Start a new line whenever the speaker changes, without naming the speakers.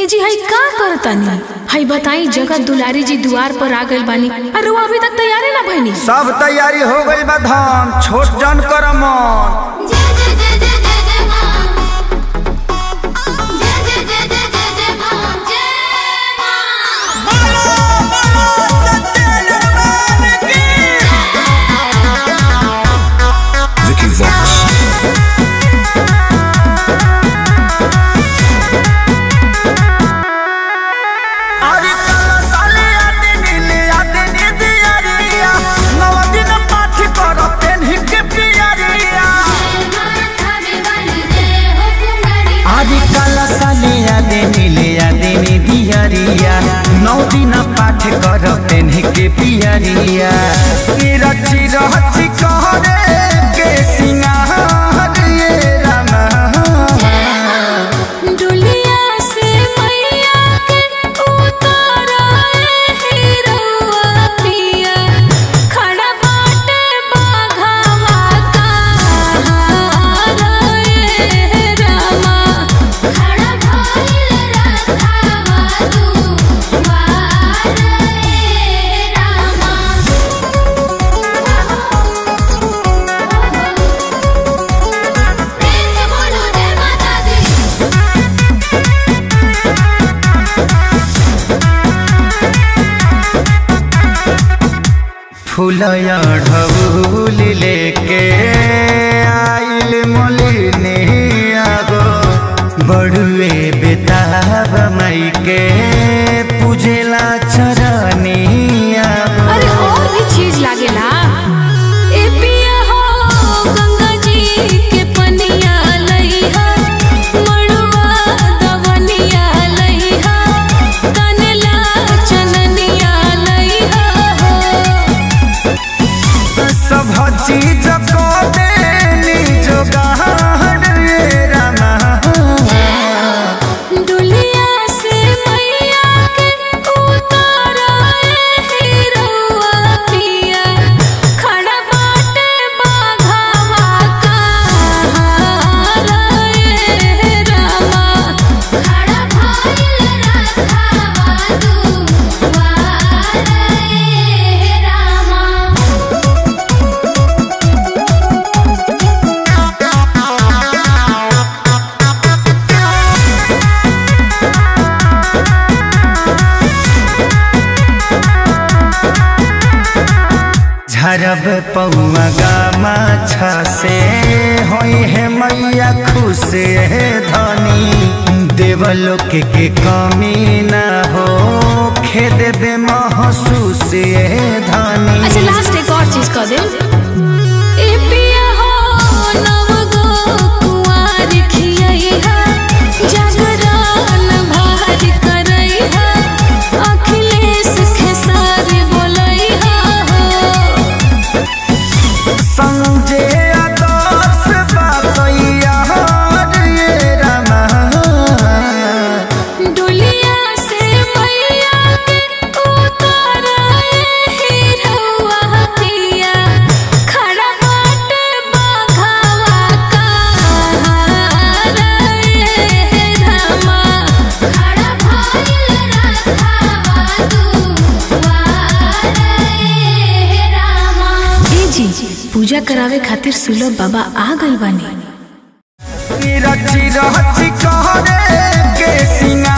ए जी हई का करतानी हई बताई जगत दुलारी जी दुआर पर आ गइल बानी अरे वो अभी तक तैयारी ना भइनी
सब तैयारी हो गई बा धान छोट जन कर मन
जय जय जय जय जय जय मां जय जय जय जय जय जय मां जय मां
Vicky Vox.
अरे काला साले आते नीले आते नीदी अरिया नौ दिन पाठ कर पेन्ही के पियरिया
थावे वाली जय हो कुंडली
आदि काला साले आदे नीले आदे नीदी अरिया नौ दिन पाठ कर पेन्ही के पियरिया ई रची रहची कहरे के सिंगार ये रामा
डुलिया से मैया के उतारा हीरोआ पिया खड़ा बाटे बाघावा का रे रामा
खड़ा भइल रथावा तू वार रे रामा प्रेम से बोलो जय माता दी
फूलया ढबूल लेके आइल मोलिनी आगो बड़ुए बेताब मई के पूजेला चरनी आगो
अरे और भी चीज लागेला ए पिया हो गंगा जी के पनिया लइहा मड़ुआ दवनिया लइहा तनला चननिया लइहा हो
सब चीज को देनी जोगाड़ रे रामा
डुलिया से मैया के उतारा हीरोआ पिया खड़ा बाटे बाघावा का रे रामा
खड़ा भइल रथावा तू वार रे रामा
झरब पौआ गामा से होई है मैया खुश है धनी देवलोक के कमी न हो खेद बे महसूस है धनी
अच्छा लास्ट एक और चीज कह दे ए पिया हो नव गो कुंवार खियैहा जागरण भार करैहा अखिलेश खेसार बोलैहा हो
संजय आदर्श बातैया रे रामा
डुलिया से मैया के उतारा हीरोआ पिया खड़ा बाटे बाघावा का रे रामा
खड़ा भइल रथावा तू वार रे रामा
ए जी पूजा करावे खातिर सुलभ बाबा आ गइल बानी
रची रची कहरे के सिंगार